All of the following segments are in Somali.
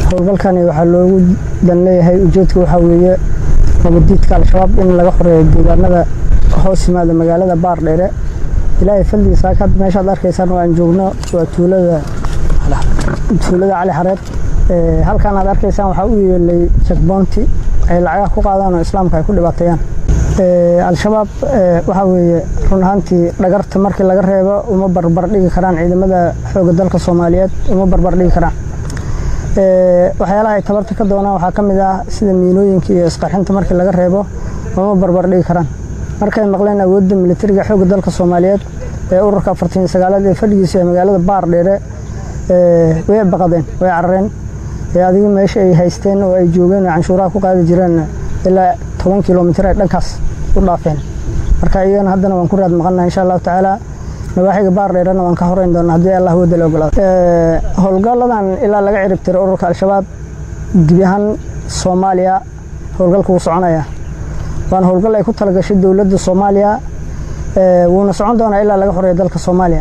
howlgalkani waxaa loogu dan leeyahay ujeedka waxaa weeye nabadiidka al-shabaab in laga xoreeyo deegaanada hoos yimaada magaalada baardheere ilaahay faldigiisa had meeshaad arkaysaan oo aan joogno waa tuulada tuulada cali xareed halkan aad arkaysaan waxaa u yeelay jakboonti ay lacagaha ku qaadaan oo islaamka ay ku dhibaateeyaan al-shabaab waxaa weeye run ahaantii dhagarta markii laga reebo uma barbar dhigi karaan ciidamada xoogga dalka soomaaliyeed uma barbar dhigi karaan waxyaalaha ay tabarta ka doonaan waxaa ka mid ah sida miinooyinka iyo isqarxinta markii laga reebo uma barbar dhigi karaan markay maqleen awoodda militariga xoogga dalka soomaaliyeed ee ururka afartan sagaalaad ee fadhigiisa ee magaalada baar dheere way baqadeen way carareen adiga meesha ay haysteen oo ay joogeen oo canshuuraha ku qaadi jireen ilaa toban kilomitir ay dhankaas u dhaafeen marka iyagana haddana waan ku raad maqannaha insha allahu tacaala nawaaxiga baar dheerana waan ka horeyn doonaa haddii allah wadda la ogolaado howlgalladan ilaa laga cirib tiray ururka al-shabaab gebi ahaan soomaaliya howlgalka wuu soconaya waana howlgal ay ku talagashay dowladda soomaaliya wuuna socon doonaa ilaa laga xoreeyo dalka soomaaliya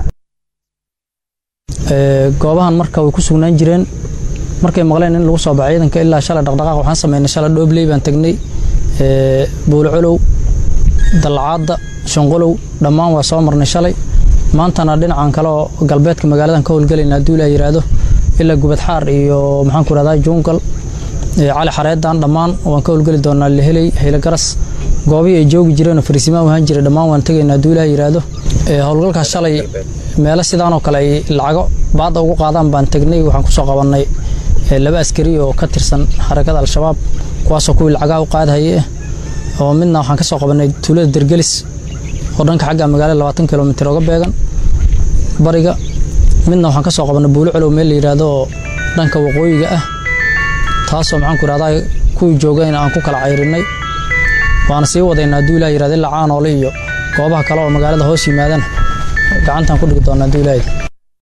goobahan marka way ku sugnaan jireen markay maqleen in lagu soo baxo ciidanka ilaa shalay dhaqdhaqaaq waxaan sameynay shalay dhoobley baan tagnay buulcolow dallacaadda shanqolow dhammaan waa soo marnay shalay maantana dhinacan kale oo galbeedka magaaladan ka howlgelayna hadduu ilaa yidhaahdo ilaa gubadxaar iyo maxaan ku rahdaa juungal cali xareedan dhammaan waan ka howlgeli doonaa leheley hayle garas goobihii ay joogi jireen oo farisimaan ahaan jiray dhammaan waan tegaynaa hadduu ilaa yidhaahdo howlgalkaas shalay meelo sidaanoo kale ay lacago baadda ugu qaadaan baan tegnay waxaan kusoo qabannay laba askari oo ka tirsan xarakada al-shabaab kuwaasoo kuwii lacagaha u qaadhaye oo midna waxaan ka soo qabannay tuulada dergelis oo dhanka xagga magaalada labaatan kilomitir oga beegan bariga midna waxaan ka soo qabannay buulo colow meel la yidhaahdo oo dhanka waqooyiga ah taasoo maxaan ku ihahdaa kuwii joogayna aan ku kala cayrinay waana sii wadaynaa hadduu ilaah yirahdo ilaa caanoole iyo goobaha kale oo magaalada hoos yimaadana gacantaan ku dhigi doonaa hadduu ilaahay